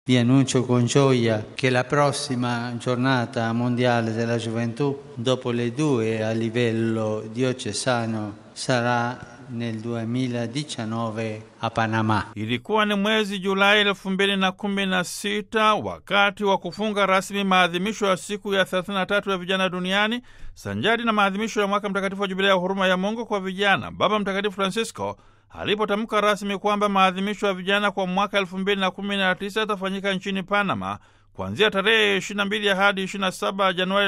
Vi annuncio con gioia che la prossima giornata mondiale della gioventù, dopo le due a livello diocesano, sarà nel 2019 a Panama. Ilikuwa ni mwezi Julai elfu mbili na kumi na sita wakati wa kufunga rasmi maadhimisho ya siku ya 33 ya vijana duniani sanjari na maadhimisho ya mwaka mtakatifu wa jubilia ya huruma ya Mungu kwa vijana. Baba Mtakatifu Francisco alipotamka rasmi kwamba maadhimisho ya vijana kwa mwaka elfu mbili na kumi na tisa yatafanyika nchini Panama kuanzia tarehe 22 hadi 27 Januari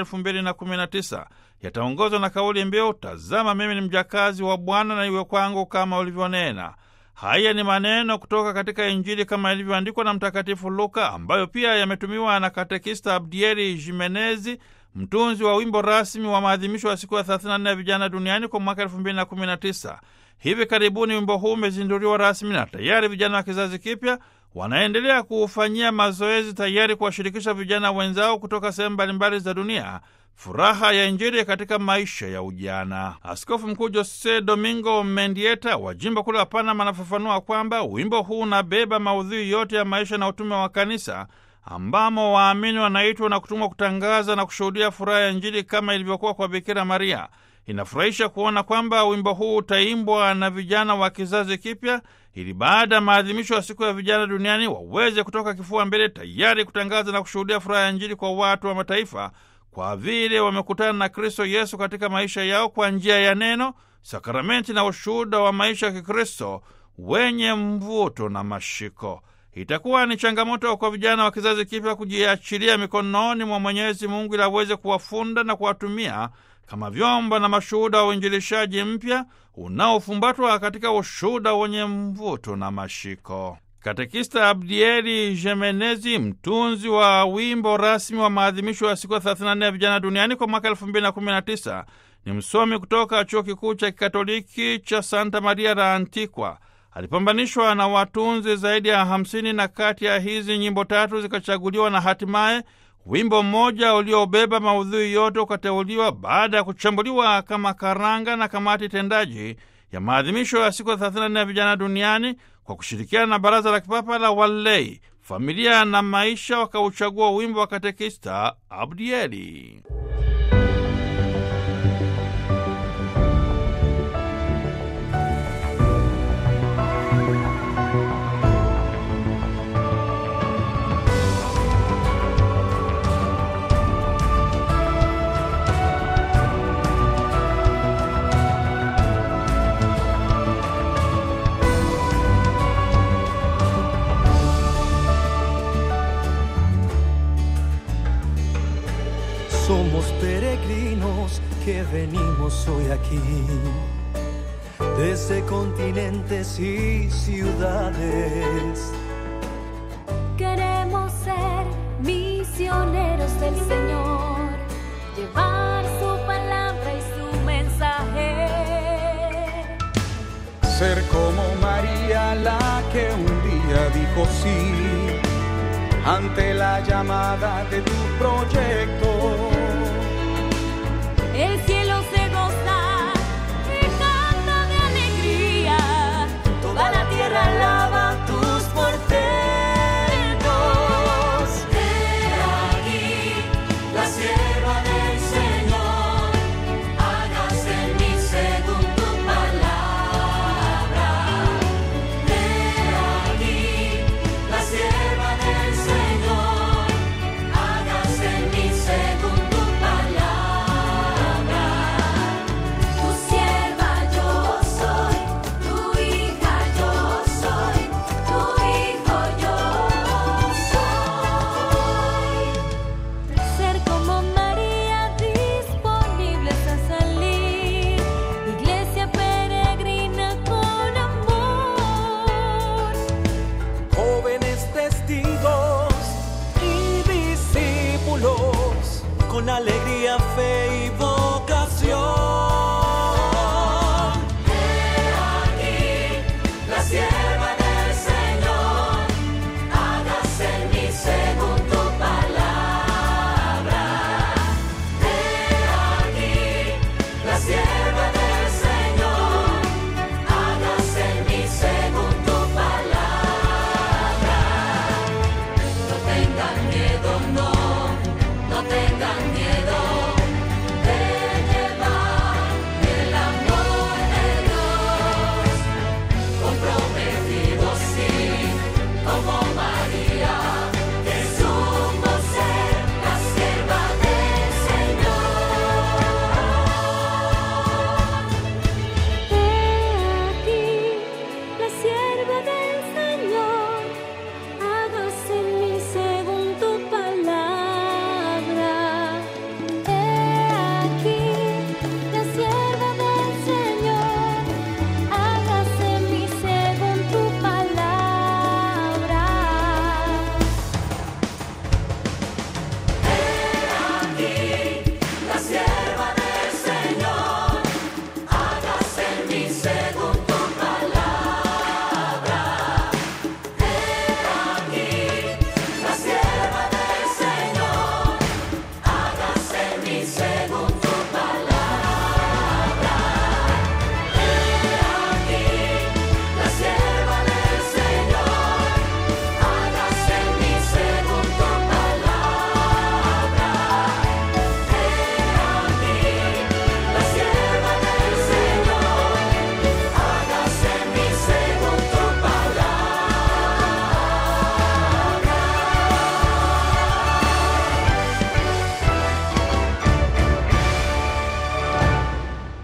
2019 yataongozwa na kauli mbiu tazama mimi ni mjakazi wa Bwana na iwe kwangu kama ulivyonena. Haya ni maneno kutoka katika Injili kama ilivyoandikwa na Mtakatifu Luka, ambayo pia yametumiwa na katekista Abdieri Jimenezi, mtunzi wa wimbo rasmi wa maadhimisho ya siku ya 34 ya vijana duniani kwa mwaka 2019. Hivi karibuni wimbo huu umezinduliwa rasmi na tayari vijana wa kizazi kipya wanaendelea kuufanyia mazoezi tayari kuwashirikisha vijana wenzao kutoka sehemu mbalimbali za dunia furaha ya Injili katika maisha ya ujana. Askofu Mkuu Jose Domingo Mendieta wa jimbo kuu la Panama anafafanua kwamba wimbo huu unabeba maudhui yote ya maisha na utume wa kanisa ambamo waamini wanaitwa na kutumwa kutangaza na kushuhudia furaha ya Injili kama ilivyokuwa kwa Bikira Maria. Inafurahisha kuona kwamba wimbo huu utaimbwa na vijana wa kizazi kipya ili baada ya maadhimisho ya siku ya vijana duniani waweze kutoka kifua mbele tayari kutangaza na kushuhudia furaha ya Injili kwa watu wa mataifa, kwa vile wamekutana na Kristo Yesu katika maisha yao kwa njia ya neno, sakramenti na ushuhuda wa maisha ya Kikristo wenye mvuto na mashiko. Itakuwa ni changamoto kwa vijana wa kizazi kipya kujiachilia mikononi mwa Mwenyezi Mungu ili aweze kuwafunda na kuwatumia kama vyombo na mashuhuda wa uinjilishaji mpya unaofumbatwa katika ushuhuda wenye mvuto na mashiko. Katekista Abdieli Jemenezi, mtunzi wa wimbo rasmi wa maadhimisho ya siku ya 34 ya vijana duniani kwa mwaka 2019, ni msomi kutoka chuo kikuu cha kikatoliki cha Santa Maria la Antikwa. Alipambanishwa na watunzi zaidi ya 50 na kati ya hizi nyimbo tatu zikachaguliwa na hatimaye wimbo mmoja uliobeba maudhui yote ukateuliwa baada ya kuchambuliwa kama karanga na kamati tendaji ya maadhimisho ya siku ya 34 ya vijana duniani kwa kushirikiana na Baraza la Kipapa la Walei, Familia na Maisha, wakauchagua wimbo wa katekista Abdieli. Somos peregrinos que venimos hoy aquí, desde continentes y ciudades. Queremos ser misioneros del Señor, llevar su palabra y su mensaje. Ser como María la que un día dijo sí ante la llamada de tu proyecto. El cielo se goza y canta de alegría, toda la tierra alaba tus portentos. He aquí la sierva del Señor, hágase en mí según tu palabra. He aquí la sierva del Señor, hágase en mí según tu palabra. Tu sierva yo soy, tu hija yo soy, tu hijo yo soy. Ser como María, disponibles a salir, iglesia peregrina con amor. Jóvenes testigos y discípulos con alegría, fe y vocación. Aquí la sierva del Señor, hágase en mí según tu palabra. He aquí la sierva del Señor, hágase en mí según tu palabra. tengan miedo, no, no tengan miedo.